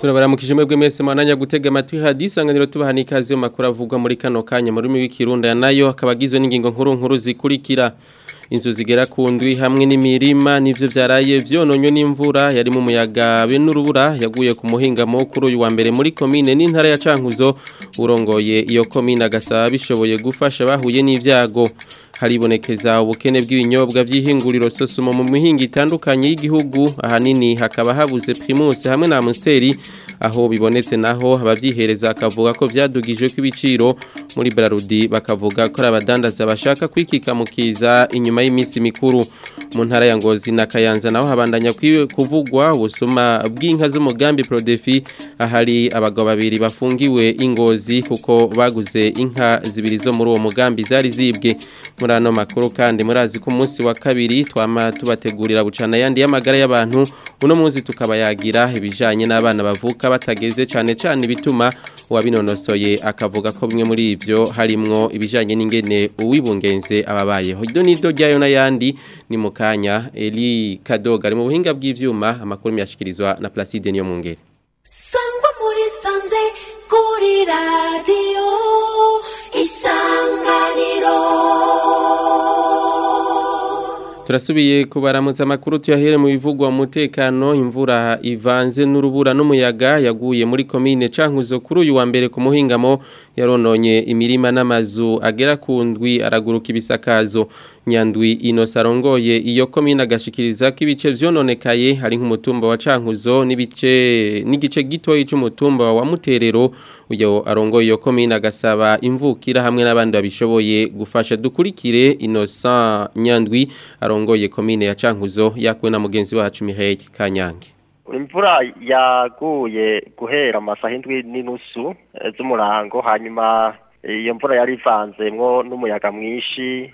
turabaramukije mwebwe mwese mwananya gutega amatwi hadisanganiro tubaha n'ikaze mu makuru avugwa muri kano kanya mu rurimi rw'ikirundi aya nayo akaba agizwe n'ingingo nkuru nkuru zikurikira inzu zigera ku ndwi hamwe n'imirima nivyo vyaraye vyononywe n'imvura yarimo umuyaga be n'urubura yaguye ku muhingamo kuri uyu wa mbere muri komine n'intara ya Cankuzo urongoye iyo komine agasaba bishoboye gufasha bahuye n'ivyago haribonekeza ubukene bw'ibinyobwa by'ihinguriro sosumo mu mihinga itandukanye y'igihugu ahanini hakaba habuze primus hamwe na amusteri aho bibonetse naho abavyihereza akavuga ko vyadugijwe kw'ibiciro muri Brarudi bakavuga ko abadandaza bashaka kwikika mukiza inyuma y'iminsi mikuru mu ntara ya Ngozi na Kayanza naho habandanya kuvugwa ubusuma bw'inka z'umugambi Prodefi ahari abagabo babiri bafungiwe ingozi kuko baguze inka zibiri zo muri uwo mugambi zari zibwe muri ano makuru kandi murazi ko umunsi wa kabiri twama tubategurira bucana yandi y'amagara y'abantu uno munsi tukabayagira ibijanye n'abana bavuka batageze cyane cyane bituma uwabinonosoye akavuga ko bimwe muri ivyo harimwo ibijanye n'ingene uwibungenze ababayeho ido nido ryayo n'ayandi ni mu kanya Eli Kadoga ari mu buhinga bw'ivyuma amakuru myashikirizwa na Placide niyo mungere sangwa muri sanze kuri radio isanganiro Turasubiye kubaramutsa amakuru tuyahere mu bivugwa umutekano imvura ivanze n'urubura n'umuyaga yaguye muri komine Cankuzo kuri uyu wa mbere ku muhingamo yarononye imirima n'amazu agera ku ndwi araguruka ibisakazo nyandwi inosarongoye iyo komine agashikiriza ko ibice vyononekaye hari nk'umutumba wa Cankuzo n'ibice n'igice gitoyi c'umutumba wa Muterero uyo arongoye iyo komine agasaba imvukira hamwe n'abandi babishoboye gufasha dukurikire Innocent Nyandwi arongoye komine ya Cankuzo yakuwe na mugenzi wacu Mihaye Kanyange imvura yaguye guhera amasaha indwi n'inusu z'umurango hanyuma iyo mvura yari ivanzemwo n'umuyaga mwinshi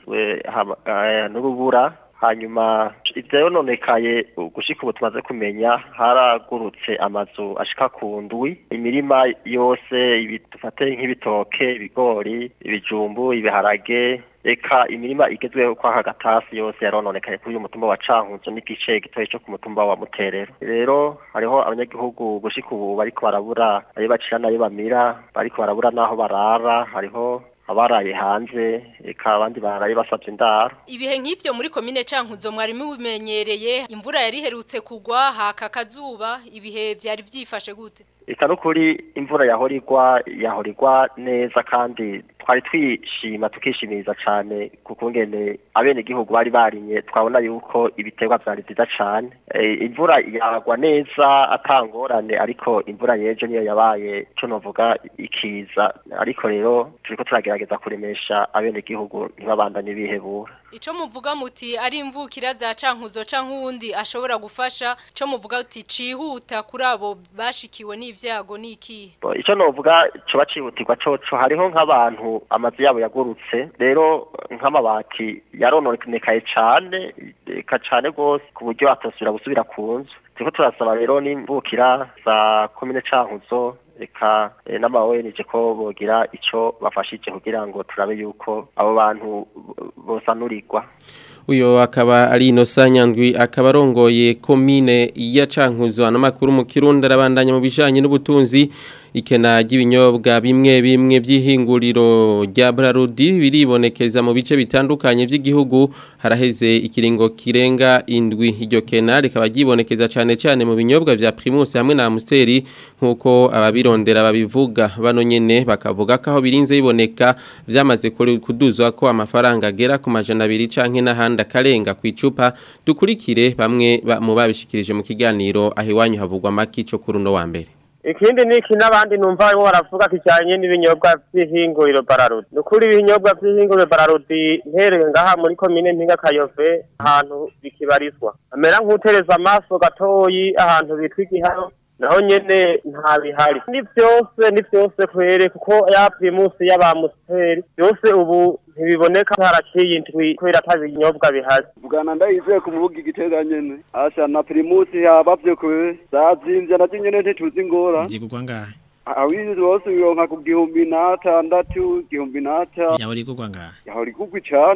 n'urubura hanyuma ivyononekaye gushika ubu tumaze kumenya haragurutse amazu ashika ku ndwi imirima yose dufate nk'ibitoke ibigori ibijumbu ibiharage eka imirima igezweho kwa hagatasi yose yarononekaye kuri uyu mutumba wa Cankuzo n'igice gitoyi cyo ku mutumba wa Muterero rero hariho abanyagihugu gushika ubu bariko barabura ayo bacira nayo bamira bariko barabura naho barara hariho abaraye hanze eka abandi baraye basavye indaro ibihe nk'ivyo muri komine Cankuzo mwari mubimenyereye imvura yari herutse kugwa haka kazuba ibihe vyari vyifashe gute eka nukuri imvura yahorirwa yahorirwa neza kandi twari twishima tukishimiriza cyane kukungene abene gihugu bari barinye twabona yuko ibiterwa vyari vyiza cane e, imvura yagwa neza atangorane ariko imvura yeje niyo yabaye cyo novuga ikiza ariko rero turiko turagerageza kuremesha abene gihugu ntibabandanye bihebura ico muvuga muti ari imvukira za Cankuzo canke uwundi ashobora gufasha co muvuga uti cihuta kuri abo bashikiwe n'ivyago niki ico novuga co bacihutirwa coco hariho nk'abantu amazu yabo yagurutse rero nk'amabati yarononekaye cane eka cane gose ku buryo atosubira gusubira ku nzu turiko turasaba rero n'imvukira za komine Cankuzo eka n'ama ONG ko bogira ico bafashije kugira ngo turabe yuko abo bantu bosanurirwa uyo akaba ari Innocent Nyandwi akaba arongoye komine ya Cankuzo anamakuru mu Kirundi arabandanya mu bijanye n'ubutunzi ikena ry'ibinyobwa bimwe bimwe by'ihinguriro rya Brarudi biribonekeza mu bice bitandukanye by'igihugu haraheze ikiringo kirenga indwi iryo kena rikaba ryibonekeza cyane cyane mu binyobwa vya Primus hamwe na Amstel nkuko ababirondera babivuga bano nyene bakavuga ko aho birinze biboneka vyamaze kuduzwa ko amafaranga agera ku majana abiri canke n'ahandi akarenga ku icupa dukurikire bamwe mu babishikirije mu kiganiro aho iwanyu havugwa maki cyo kuri uno wa mbere ikindi niki n'abandi numva barimo baravuga kijyanye n'ibinyobwa by'ihinguriro bararudi ni ukuri ibinyobwa by'ihinguriro bararudi ntereye ngaha muri komine mpinga kayove ahantu bikibarizwa amera nk'utereza amaso gatoyi ahantu bitwa igihano naho nyene nta bihari ni byose ni byose kwere kuko ya primusi y'abamusiteri byose ubu ntibiboneka haraciye indwi kubera ata binyobwa bihari bwana ndayizeye ku mubuga igitega nyene asha na primusi yabavye kwe zazimvye nazo nyene ntituzi ingora zigurwa ngahe awizi bose bironka ku gihumbi n'atandatu igihumbi n'ata yahora igurwa ngahe yahora igurwa cane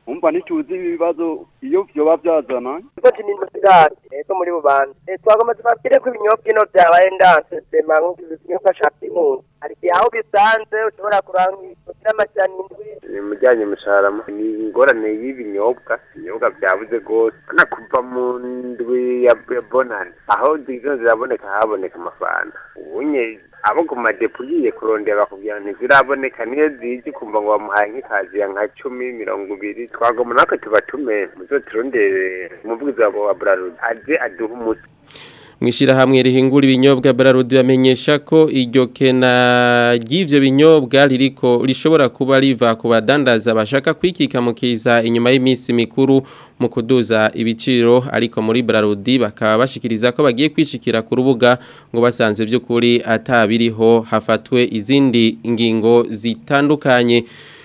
umva ntituzi ibibazo iyo vyoba vyazana Iko chini musigati, eko muri bubanza. E twagoma tubabwire ko ibinyobwa ino byabaye ndanse sema nk'ibinyobwa shaka impunzi. Hari igihe aho bisanze ushobora kurangira amajana indwi. mujyanye musharama ni ingorane y'ibinyobwa ibinyobwa byabuze rwose na kuva mu ndwi ya ya bonani aho zizo ziraboneka haboneka amafanta ubunye abo ku madepo ugiye kurondera bakubwira ntiziraboneka niyo zije kumva ngo bamuhaye nk'ikazi ya nka cumi mirongo ibiri twagoma natwe tubatume muzo turondere umuvugizi wa Bralud aze aduhe umuti Mwishirahamwe rihingura ibinyobwa Brarudi bamenyesha ko iryo kena ry'ivyo binyobwa ririko rishobora kuba riva ku badandaza bashaka kwikika mu kiza inyuma y'imisi mikuru mu kuduza ibiciro ariko muri Brarudi bakaba bashikiriza ko bagiye kwishikira ku rubuga ngo basanze by'ukuri atabiriho hafatwe izindi ngingo zitandukanye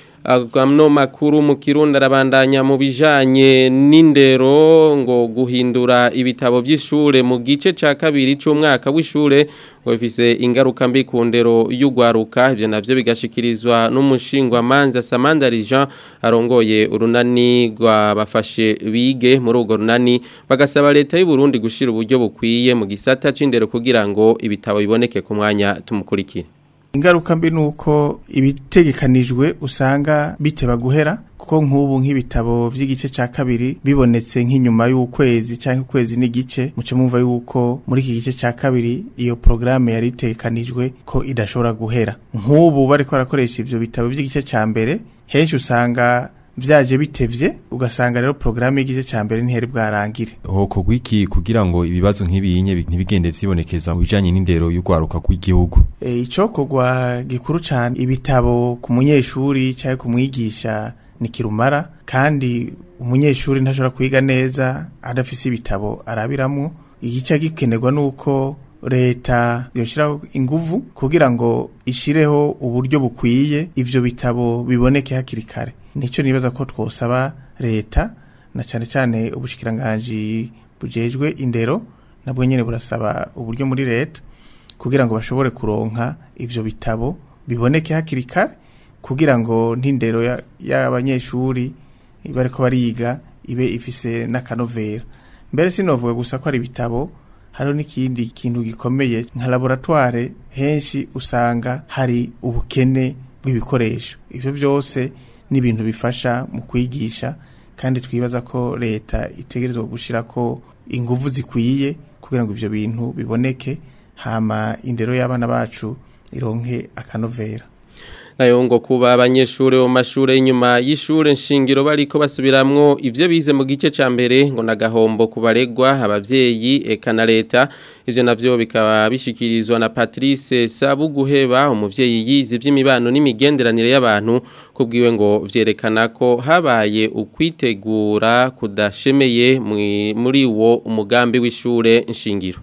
Agamno makuru mu kirundi arabandanya mu bijanye n'indero ngo guhindura ibitabo by'ishure mu gice ca kabiri c'umwaka w'ishure ngo bifise ingaruka mbi ku ndero y'ugwaruka ivyo navyo bigashikirizwa n'umushingwa manza Samanda Jean arongoye urunani rwa bafashe bige muri urwo runani bagasaba leta y'u Burundi gushira uburyo bukwiye mu gisata c'indero kugira ngo ibitabo biboneke ku mwanya tumukurikire ingaruka mbi nuko ibitegekanijwe usanga biteba guhera kuko nk'ubu nk'ibitabo by'igice cya kabiri bibonetse nk'inyuma y'ukwezi cyangwa ukwezi n'igice muce mumva yuko muri iki gice cya kabiri iyo porogaramu yari itegekanijwe ko idashobora guhera nk'ubu bari barakoresha ibyo bitabo by'igice cya mbere henshi usanga byaje bitevye ugasanga rero porogaramu y'igice cya mbere ntiheri bwarangire hokorwa iki kugira ngo ibibazo nk'ibinye ntibigende vyibonekeza mu bijanye n'indero y'urwaruka rw'igihugu e, icokorwa gikuru cyane ibitabo ku munyeshuri cyangwa ku mwigisha ni kirumara kandi umunyeshuri ntashobora kwiga neza adafise ibitabo arabiramo igice gikenerwa nuko leta yoshiraho inguvu kugira ngo ishireho uburyo bukwiye ivyo bitabo biboneke hakiri kare nico nibaza ko twosaba leta na cyane cyane ubushikiranganje bujejwe indero nabwo nyene burasaba uburyo muri leta kugira ngo bashobore kuronka ivyo bitabo biboneke hakiri kare kugira ngo ntindero y'abanyeshuri bariko bariga ibe ifise n'akanovera mbere sinovuga gusa ko ari ibitabo hariho n'ikindi kintu gikomeye nka laboratoire henshi usanga hari ubukene bw'ibikoresho ivyo byose ni ibintu bifasha mu kwigisha kandi twibaza ko leta itegerezwa gushira ko inguvu zikwiye kugira ngo ivyo bintu biboneke hama indero y'abana bacu ironke akanovera nayo ngo kuba abanyeshuri mu mashuri y'inyuma y'ishure nshingiro bariko basubiramwo ivyo bize mu gice ca mbere ngo nagahombo kubaregwa abavyeyi eka na leta ivyo navyo bikaba bishikirizwa na Patrice Sabuguheba umuvyeyi yize ivy'imibano n'imigenderanire y'abantu kubwiwe ngo vyerekana ko habaye ukwitegura kudashemeye muri wo umugambi w'ishure nshingiro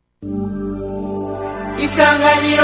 Isanganiro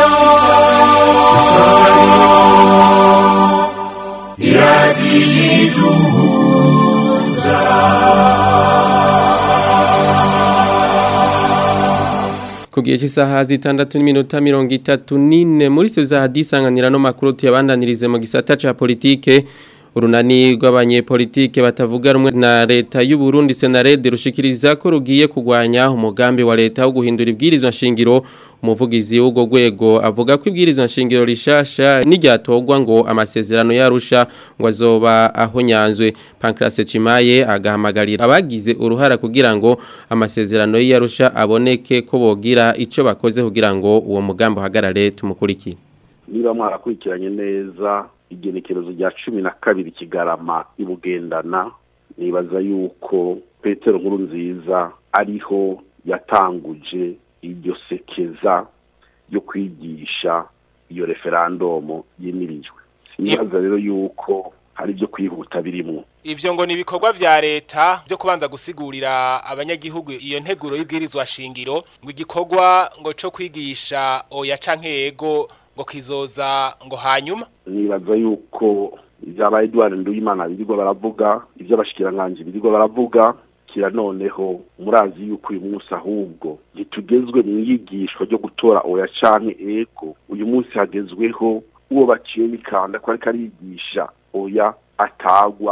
ku gihe cy'isaha zitandatu n'iminota mirongo itatu n'ine muri zo za hadisanganira no makuru tuyabandanirize mu gisata ca politike urunani rw'abanyepolitike batavuga rumwe na leta y'u Burundi Senarede rushikiriza ko rugiye kugwanya umugambi wa leta wo guhindura ibwirizwa nshingiro umuvugizi w'ubwo rwego avuga ko ibwirizwa nshingiro rishasha n'iryatogwa ngo amasezerano yarusha ngo azoba aho nyanzwe Pancrase Cimaye agahamagarira abagize uruhara kugira ngo amasezerano yarusha aboneke ko bogira ico bakoze kugira ngo uwo mugambi uhagarare tumukurikire niba mwarakurikiranye neza igenekerezo rya cumi na kabiri kigarama ibugendana nibaza yuko petero nkuru nziza ariho yatanguje iryo sekeza yo kwigisha iyo referandumu yimirijwe nibaza rero yuko hari ibyo kwihuta birimo ivyo ngo ni ibikorwa vya leta byo kubanza gusigurira abanyagihugu iyo nteguro y'ibwirizwa shingiro ngo igikorwa ngo co kwigisha oya canke yego ngo kizoza ngo hanyuma nibaza yuko ibyaba Edouard Nduyimana birirwa baravuga ibyo abashikiranganje birirwa baravuga kira noneho murazi yuko uyu munsi ahubwo gitugezwe mu yigishwa ryo gutora oya canke ego uyu munsi hagezweho uwo baciye bikanda ko ariko arigisha oya atagwa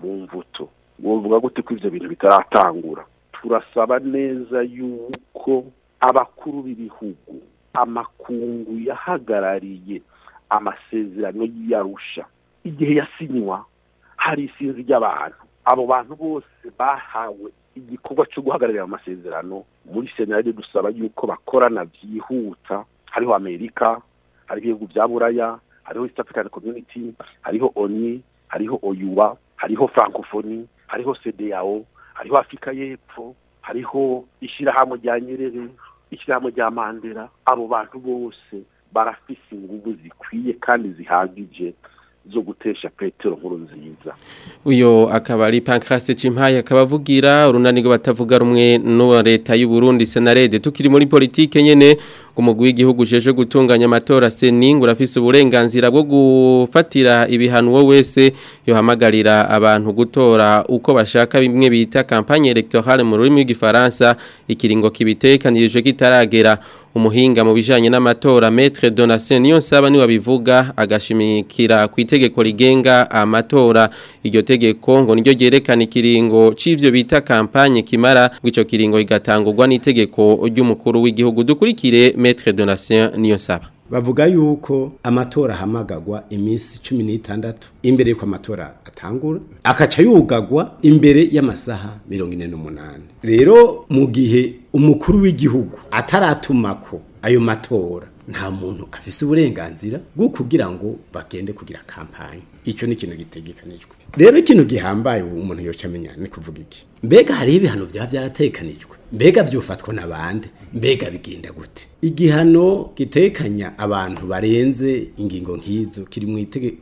mu mvuto wovuga gute ko ivyo bintu bitaratangura turasaba neza yuko abakuru b'ibihugu amakungu yahagarariye amasezerano y'arusha igihe yasinywa hari isinzi ry'abantu abo bantu bose bahawe igikorwa cyo guhagararira amasezerano muri senaride dusaba yuko bakorana byihuta hariho amerika hariho ibihugu bya buraya hariho east african community hariho oni hariho oyuwa hariho francophonie hariho cdao hariho afurika y'epfo hariho ishyirahamwe rya nyerere ishyirahamwe rya mandela abo bantu bose barafise ingufu zikwiye kandi zihagije zo gutesha petero nkuru nziza uyo akaba ari Pancraste Cimpaye akaba avugira urunanigo batavuga rumwe no leta y'u Burundi Senarede tukiri muri politike nyene umugwi w'igihugu jeje gutunganya amatora seningu rafise uburenganzira bwo gufatira ibihano wo wese yohamagarira abantu gutora uko bashaka bimwe bita campagne electorale mu rurimi rw'igifaransa ikiringo kibitekanirije kitaragera umuhinga mu bijanye n'amatora Maître Donatien niyo nsaba ni wabivuga agashimikira ku itegeko rigenga amatora iryo tegeko ngo niryo ryerekana ikiringo c'ivyo bita campagne kimara gwico kiringo igatangurwa n'itegeko ry'umukuru w'igihugu dukurikire Maître Donatien niyo nsaba bavuga yuko amatora ahamagagwa iminsi cumi n'itandatu imbere y'uko amatora atangura akaca yugagwa imbere y'amasaha mirongo ine n'umunani rero mu gihe umukuru w'igihugu ataratumako ayo matora nta muntu afise uburenganzira bwo kugira ngo bagende kugira kampanye icyo ni ikintu gitegekanijwe rero ikintu gihambaye ubu umuntu yoca amenya ni kuvuga iki mbega hariho ibihano byaba byaratekanijwe mbega byufatwa n'abandi mbega bigenda gute igihano gitekanya abantu barenze ingingo nk'izo kiri mu itege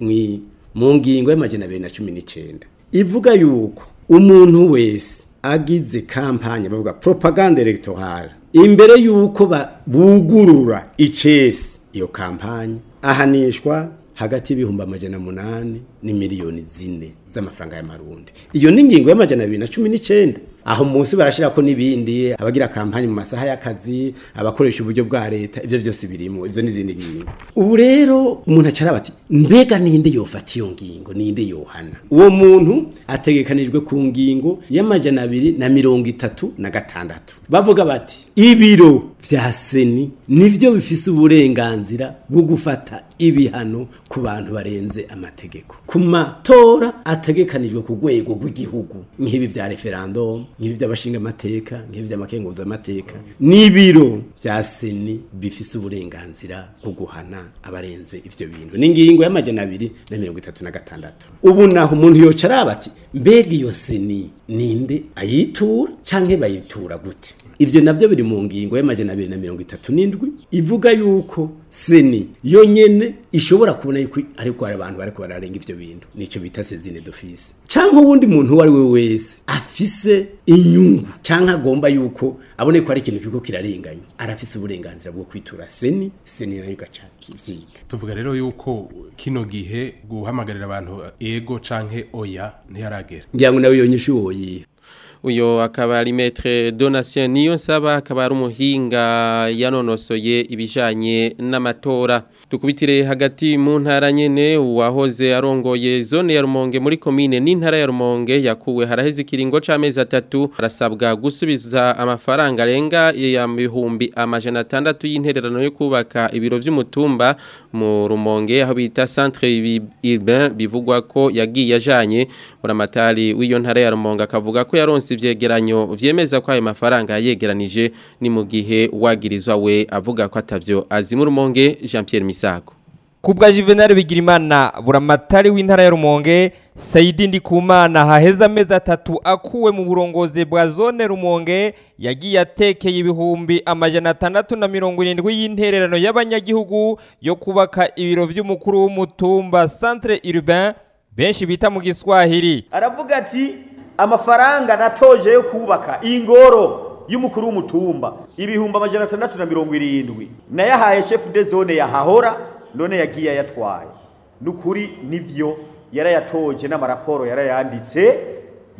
mu ngingo y'amajana abiri na cumi n'icyenda ivuga yuko umuntu wese agize kampanye bavuga propaganda electorale imbere yuko bugurura icesi iyo kampanye ahanishwa hagati y'ibihumbi amajana munani ni miliyoni zine z'amafaranga y'amarundi iyo ni ingingo y'amajana abiri na cumi n'icyenda aho munsi barashira ko nibindi abagira kampanye mu masaha y'akazi abakoresha uburyo bwa leta ivyo byose birimo ivyo n'izindi ngingo ubu rero umuntu acara bati mbega ninde yofata iyo ngingo ninde yohana uwo muntu ategekanijwe ku ngingo y'amajana abiri na mirongo itatu na gatandatu bavuga bati ibiro vya seni nivyo bifise uburenganzira bwo gufata ibihano ku bantu barenze amategeko ku matora ategekanijwe ku rwego rw'igihugu nk'ibi vya referendum nk'ibi by'abashinga amateka nk'ibi by'amakenguza amateka n'ibiro vya seni bifise uburenganzira bwo guhana abarenze ivyo bintu n'ingingo y'amajana abiri na mirongo itatu na gatandatu ubu naho umuntu yoca araba ati mbega iyo seni ninde ayitura canke bayitura gute ivyo navyo biri mu ngingo y'amajana abiri na mirongo itatu n'indwi ivuga yuko seni yonyene ishobora kubona yuko ariko hari abantu bariko bararenga ivyo bintu nico bita sezine d'office canke uwundi muntu uwo ari we wese afise inyungu canke agomba yuko abone ko ari ikintu kiko kirarenganya arafise uburenganzira bwo kwitura seni seni nayo igaca kivyiga tuvuga rero yuko kino gihe guhamagarira abantu ego canke oya ntiyaragera ngira ngo nawe yonyeshe uwoyiha uyo akaba ari metre donation niyo nsaba akaba ari umuhinga yanonosoye ibijanye n'amatora dukubitire hagati mu ntara nyene uwahoze arongoye zone ya Rumonge muri commune n'intara ya Rumonge yakuwe haraheze ikiringo c'amezi atatu arasabwa gusubiza amafaranga arenga ya bihumbi amajana atandatu y'intererano yo kubaka ibiro vy'umutumba mu Rumonge aho bita centre urbain bivugwa ko yagiye ajanye buramatari w'iyo ntara ya Rumonge akavuga ko yaronse ivyegeranyo vyemeza ko ayo mafaranga yegeranije ni mu gihe wagirizwa we avuga ko atavyo azimura umonge Jean Pierre Misago Kubwa Juvenal Bigirimana buramatari w'intara ya Rumonge Saidi Ndikumana haheza amezi atatu akuwe mu burongozi bwa zone Rumonge yagiye atekeye ibihumbi amajana atandatu na mirongo irindwi y'intererano y'abanyagihugu yo kubaka ibiro vy'umukuru w'umutumba centre urbain benshi bita mu Giswahili aravuga ati amafaranga natoje yo kubaka ingoro y'umukuru w'umutumba ibihumbi amajana atandatu na mirongo irindwi nayahaye chef de zone yahahora none yagiye ayatwaye nukuri nivyo yarayatoje n'amaraporo yarayanditse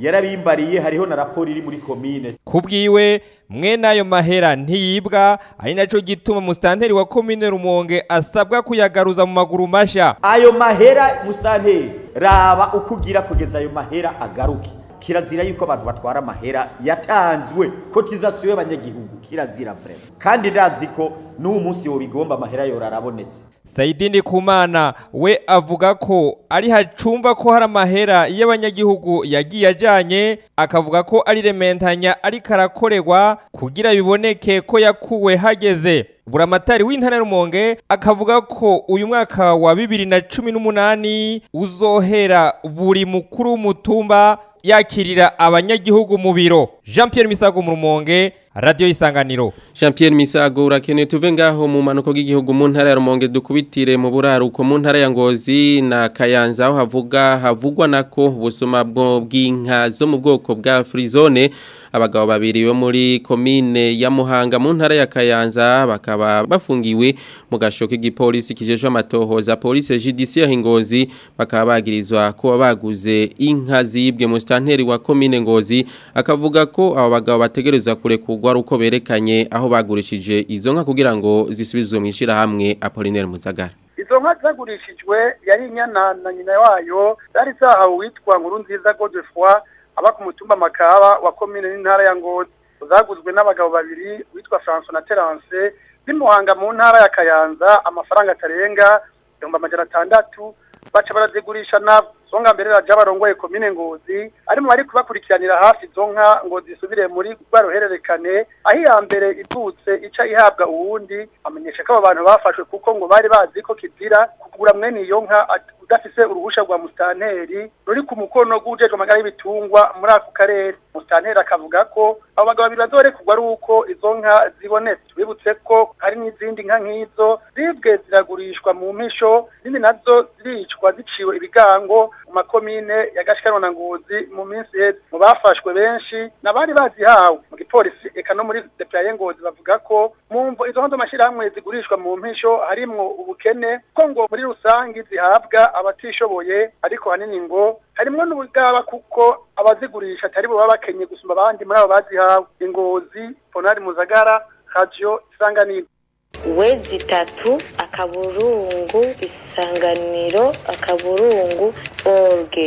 yarabimbariye hariho na raporo iri muri komine kubwiwe mwene ayo mahera ntiyibwa ari naco gituma musitanteri wa komine rumonge asabwa kuyagaruza mu maguru masha ayo mahera musitanteri raba uko ugira kugeza ayo mahera agaruke kirazira yuko abantu batwara amahera yatanzwe kotizasiyo y'abanyagihugu kirazira vrema kandi ndazi ko n'uwo munsi wobigomba amahera yora arabonetse Saidi Ndikumana we avuga ko ari hacumba ko hari amahera y'abanyagihugu yagiye ajanye akavuga ko ari rementanya ariko arakorerwa kugira biboneke ko yakuwe hageze buramatari w'intara ya Rumonge akavuga ko uyu mwaka wa bibiri na cumi n'umunani uzohera buri mukuru w'umutumba yakirira abanyagihugu mu biro Jean Pierre Misago mu Rumonge Radio Isanganiro Jean Pierre Misago urakeneye tuve ngaho mu manuko y'igihugu mu ntara ya Rumonge dukubitire mu buraruko mu ntara ya Ngozi na Kayanza aho havuga havugwa nako ubusuma bw'inka zo mu bwoko bwa Frizone abagabo babiri bo muri komine ya Muhanga mu ntara ya Kayanza bakaba bafungiwe mu gasho k'igipolisi kijejwe amatohoza police judiciaire Ngozi bakaba bagirizwa kuba baguze inka zibwe mu stanteri wa komine Ngozi akavuga ko abo bagabo bategerezwa kurekurwa ari uko berekanye aho bagurishije izo nka kugira ngo zisubizwe mu ishirahamwe Apollinaire Muzagara izo nka zagurishijwe yari inyana na nyina wayo zari zahawe uwitwa nkuru nziza Godefroy aba ku mutumba makaba wa komine n'intara ya Ngozi zaguzwe n'abagabo babiri witwa François na Terence bimuhanga mu ntara ya Kayanza amafaranga atarenga ibihumbi amajana atandatu baca barazigurisha nabo songa mbere raja barongoye komine ngozi arimo bari kubakurikiranira hafi izo nka ngo zisubire muri rwaruhererekane aho iya mbere itutse ica ihabwa uwundi amenyesha ko abo bantu bafashwe kuko ngo bari bazi ko kizira kugura mwene iyo nka udafise uruhusha rwa mustanteri ruri ku mukono gujejwe amagara y'ibitungwa muri ako karere mustanteri akavuga ko abo bagabo babiri bazorekurwa ari uko izo nka zibonetse tubibutse ko hari n'izindi nka nk'izo zibwe ziragurishwa mu mpisho zindi nazo ziricwa ziciwe ibigango mu makomine ya Gashikano na Ngozi mu minsi heze mu bafashwe benshi nabari bazihawe mu gipolisi eka no muri DPI Ngozi bavuga ko mumvo izo nzo mashirahamwe zigurishwa mu mpisho harimwo ubukene ko ngo muri rusangi zihabwa abatishoboye ariko hanini ngo harimwo n'ubugaba kuko abazigurisha atari bo baba bakenye gusumba abandi muri abo bazihawe ingozi Ponari Muzagara Radio Isanganiro wezi itatu akaburungu isanganiro akaburungu orge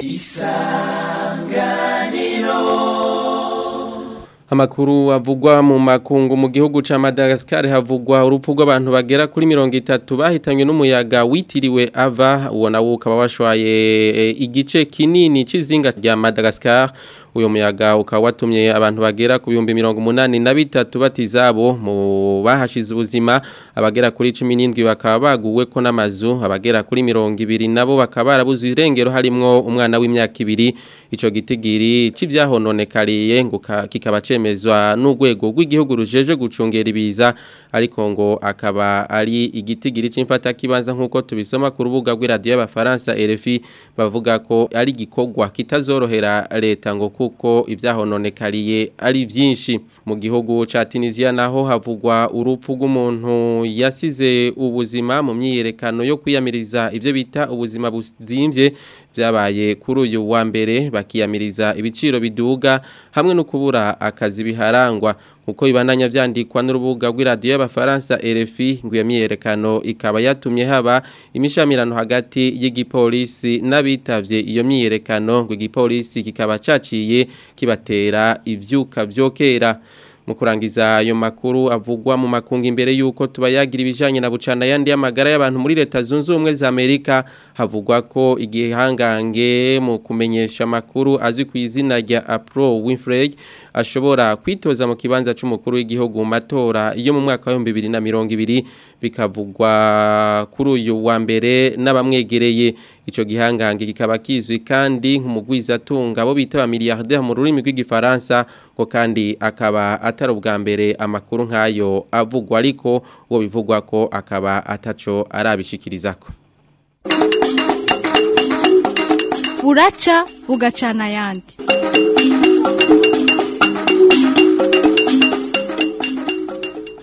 Amakuru avugwa mu makungu mu gihugu ca Madagascar havugwa urupfu rw'abantu bagera kuri 30 bahitanywe n'umuyaga witiriwe ava uwo nawo ukaba washwaye e, igice kinini cizinga rya Madagascar uyo muyaga ukaba watumye abantu bagera ku bihumbi 83 batizabo mu bahashize ubuzima abagera kuri 17 bakaba baguwe ko n'amazu abagera kuri 20 nabo bakaba barabuze irengero harimwo umwana w'imyaka ibiri ico gitigiri c'ivyahononekariye ngo kikaba cemezwa n'urwego rw'igihugu rujeje gucungera ibiza ariko ngo akaba ari igitigiri c'imfata kibanza nkuko tubisoma ku rubuga rw'iradio y'abafaransa RFI bavuga ko ari gikorwa kitazorohera leta ngo kuko ivyahononekariye ari vyinshi mu gihugu ca Tunisia naho havugwa urupfu rw'umuntu yasize ubuzima mu myiyerekano yo kwiyamiriza ivyo bita ubuzima buzimvye vyabaye kuri uyu wa mbere bakiyamiriza ibiciro biduga hamwe no kubura akazi biharangwa uko ibandanya vyandikwa n'urubuga rw'iradio y'abafaransa RFI ngo iyo myiyerekano ikaba yatumye haba imishamirano hagati y'igipolisi n'abitavye iyo myiyerekano ngo igipolisi kikaba caciye kibatera ivyuka vyokera mu kurangiza ayo makuru avugwa mu makungu imbere yuko tubayagira ibijanye na bucana yandi y'amagara y'abantu muri leta zunze ubumwe za Amerika havugwa ko igihangange mu kumenyesha amakuru azwi ku izina rya Apro Winfrey ashobora kwitoza mu kibanza c'umukuru w'igihugu mu matora yo mu mwaka wa 2020 bikavugwa kuri uyu wa mbere n'abamwegereye ico gihangange kikaba kizwi kandi nk'umugwizatunga abo bita ba milliardaire mu rurimi rw'igifaransa ngo kandi akaba atari ubwa mbere amakuru nk'ayo avugwa ariko uwo bivugwa ko akaba ataco arabishikirizako buraca bugacana ayandi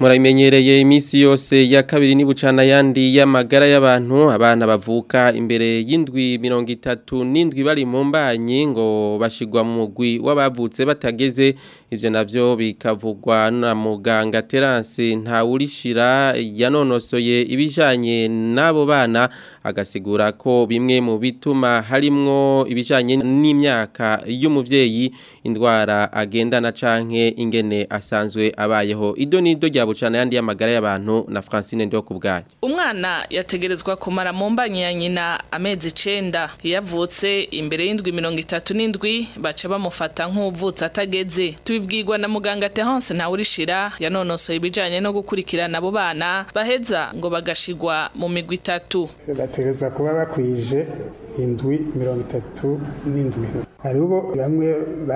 muramenyereye iminsi yose ya kabiri ni bucana yandi y'amagara y'abantu abana bavuka imbere y'indwi mirongo itatu n'indwi bari mu mbanyi ngo bashigwa mu mugwi w'abavutse batageze ivyo navyo bikavugwa na muganga Terence Ntawurishira yanonosoye ibijanye n'abo bana agasigura ko bimwe mu bituma harimwo ibijanye n'imyaka y'umuvyeyi indwara agendana canke ingene asanzwe abayeho ido nido rya bucana yandi y'amagara y'abantu na Francine Ndo kubgaye umwana yategerezwa kumara mu mbanyi ya nyina amezi icenda iyo avutse imbere y'indwi mirongo itatu n'indwi baca bamufata nk'uvutse atageze tubibwirwa na muganga Terence Ntawurishira yanonosoye ibijanye no gukurikirana abo bana baheza ngo bagashigwa mu migwi itatu bategerezwa kuba bakwije indwi mirongo itatu n'indwi hariho bamwe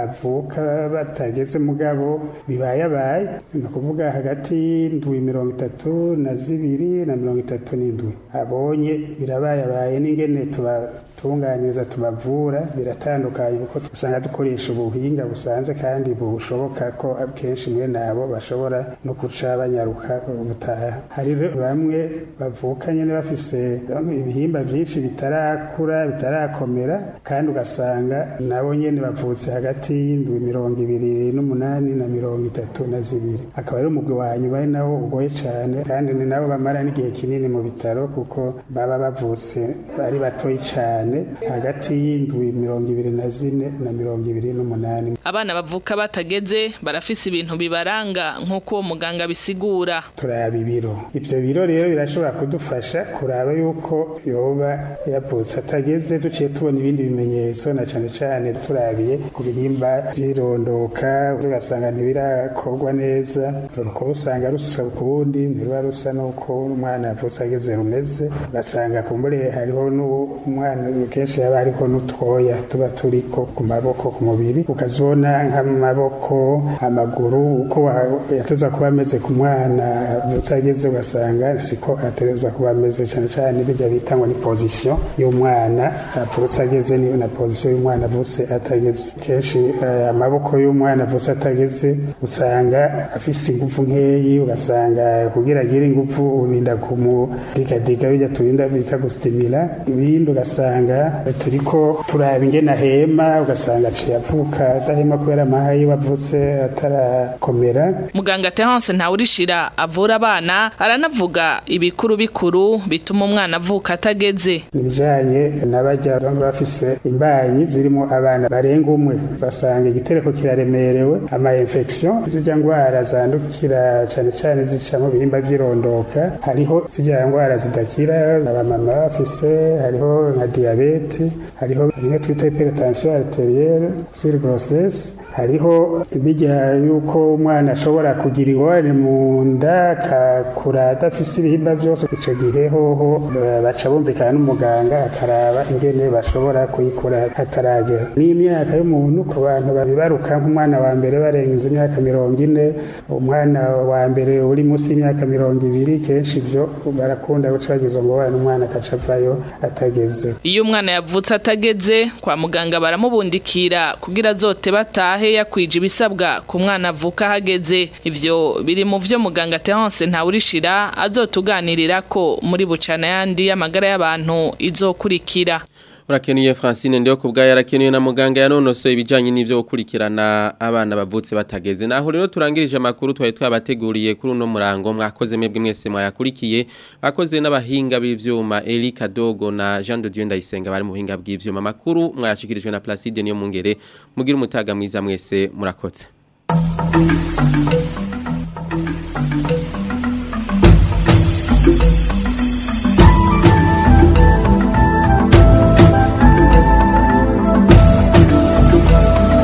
bavuka batageze mugabo bibayabaye ni ukuvuga hagati y'indwi mirongo itatu na zibiri na mirongo itatu n'indwi abonye birabayabaye n'ingene tubatunganiriza tubavura biratandukanye kuko usanga dukoresha ubuhinga busanzwe kandi bushoboka ko akenshi mwe nabo bashobora no guca banyaruka gutaha hari bamwe bavuka nyine bafise ibihimba byinshi bitarakura bitarakomera kandi ugasanga nabo nyene bavutse hagati y'indwi mirongo ibiri n'umunani na mirongo itatu na zibiri akaba ari umugwi wa nyuma ari nawo ugoye cane kandi ni nabo bamara n'igihe kinini mu bitaro kuko baba bavutse ari batoyi cane hagati y'indwi mirongo ibiri na zine na mirongo ibiri n'umunani abana bavuka batageze barafise ibintu bibaranga nk'uko uwo muganga bisigura turaba ibiro ivyo biro rero birashobora kudufasha kuraba yuko yoba yavutse atageze duciye tubona ibindi bimenyetso na cane cane turabiye ku bihimba vyirondoka tugasanga ntibirakorwa neza urukoba usanga rusa ukundi ntiruba rusa n'uko umwana yavutse ageze rumeze ugasanga kumbure hariho n'umwana kenshi haba hariho n'utwoya tuba turiko ku maboko ku mubiri ukazibona nk'amaboko amaguru uko yatezwa kuba ameze ku mwana avutse ageze ugasanga siko aterezwa kuba ameze cane cane bijya bita ngo ni position y'umwana avutse ageze ni na position y'umwana avutse atageze kenshi amaboko y'umwana avutse atageze usanga afise ingufu nkeyi ugasanga kugira agire ingufu urinda kumudigadiga bijya turinda bita gustimira ibindi ugasanga turiko turaba ingene ahema ugasanga aciye avuka adahema kubera amahayi wavutse atarakomera muganga Terence Ntawurishira avura abana aranavuga ibikuru bikuru bituma umwana avuka atageze ibijanye n'abajya bafise imbanyi zirimo abana barenga umwe basanga igitereko kiraremerewe ama infection zijya ngwara zandukira cane cane zica mu bihimba vyirondoka hariho zijya ngwara zidakira abamama bafise hariho nka diabete hariho bimwe twita hypertension arterielle sur grossesse hariho bijya yuko umwana ashobora kugira ingorane mu nda akakura adafise ibihimba byose ico gihe hoho baca bumvikana n'umuganga akaraba ingene bashobora kuyikura hataragera n'imyaka y'umuntu ku bantu babibaruka nk'umwana wa mbere barengeje imyaka mirongo ine umwana wa mbere uri munsi y'imyaka mirongo ibiri kenshi ibyo barakunda guca bagize ngo wana umwana akaca avayo atageze iyo umwana yavutse atageze kwa muganga baramubundikira kugira azote batahe yakwije ibisabwa ku mwana avuka hageze ivyo biri mu vyo muganga Terence Ntawurishira azotuganirira ko muri bucana yandi y'amagara y'abantu izokurikira Urakenuye Francine ndio kubgaya arakenuye na muganga yanonosoye ibijanye n'ivyo gukurikirana abana bavutse batageze naho rero turangirije amakuru twari twabateguriye kuri uno murango mwakoze mwebwe mwese mwayakurikiye bakoze n'abahinga b'ivyuma Eli Kadogo na Jean de Dieu Ndayisenga bari mu buhinga bw'ivyuma makuru mwayashikirijwe na Placide niyo mungere mugira umutaga mwiza mwese murakoze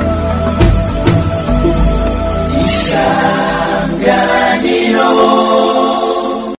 isanganiro